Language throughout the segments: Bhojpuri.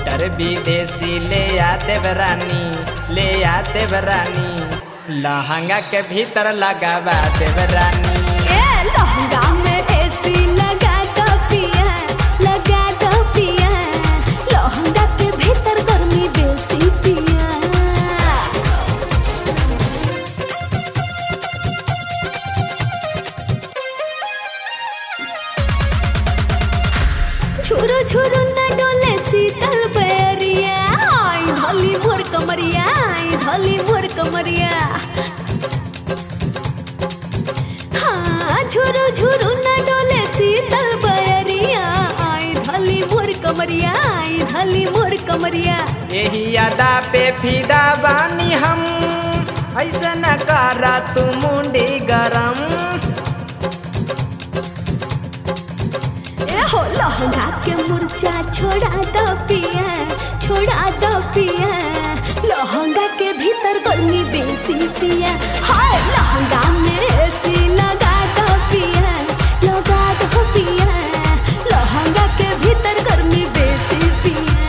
मोटर विदेशी ले आ देवरानी ले आ देवरानी लहंगा के भीतर लगावा देवरानी ए लहंगा में एसी लगा दो पिया लगा दो पिया लहंगा के भीतर गर्मी बेसी पिया छुरु छुरु न डोले शीतल बैरिया आई धली मोर कमरिया आई धली मोर कमरिया हाँ झुरु झुरु न डोले शीतल बैरिया आई धली मोर कमरिया आई धली मोर कमरिया यही अदा पे फिदा बानी हम ऐसा न करा तू मुंडी गरम ए हो लहंगा के मुर्चा छोड़ा दो पिया छोड़ा दो पिया लहंगा के भीतर गर्मी बेसी पिया हाय लहंगा में एसी लगा दो पिया लगा दो पिया लहंगा के भीतर गर्मी बेसी पिया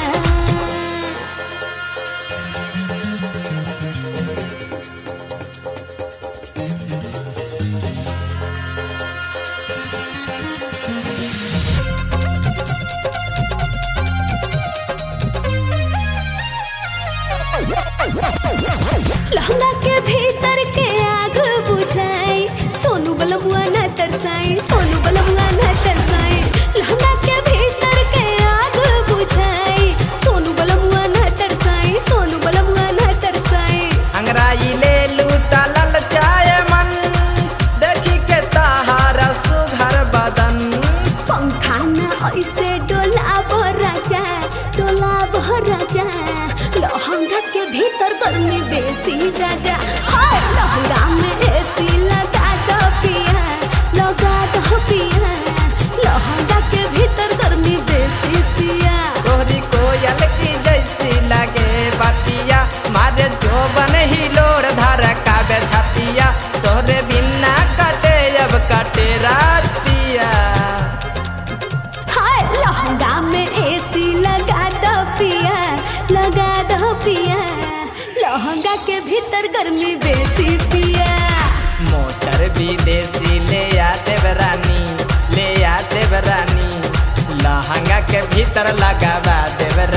लहंगा के भीतर के आग बुझाई सोनू बलमुआ न तरसाई सोनू बलमुआ न तरसाई लहंगा के भीतर के आग बुझाई सोनू बलमुआ न तरसाई सोनू बलमुआ न तरसाई अंगराई ले लू तलल चाय मन देखी के ताहारा सुघर बदन पंखा न ऐसे डोलाब राजा डोलाब राजा लहंगा के भीतर गर्मी बेसी राजा हाय लहंगा में एसी लगा दो पिया लगा दो पिया लहंगा के भीतर गर्मी बेसी पिया तोहरी कोयल की जैसी लगे बतिया मारे जो बन ही लोर धर काबे छतिया तोहरे बिना कटे अब कटे रातिया हाय लहंगा में एसी लगा दो पिया लगा दो पिया लहंगा के भीतर गर्मी बेसी पिया मोटर विदेशी ले आ देवरानी ले आ देवरानी लहंगा के भीतर लगावा देवरानी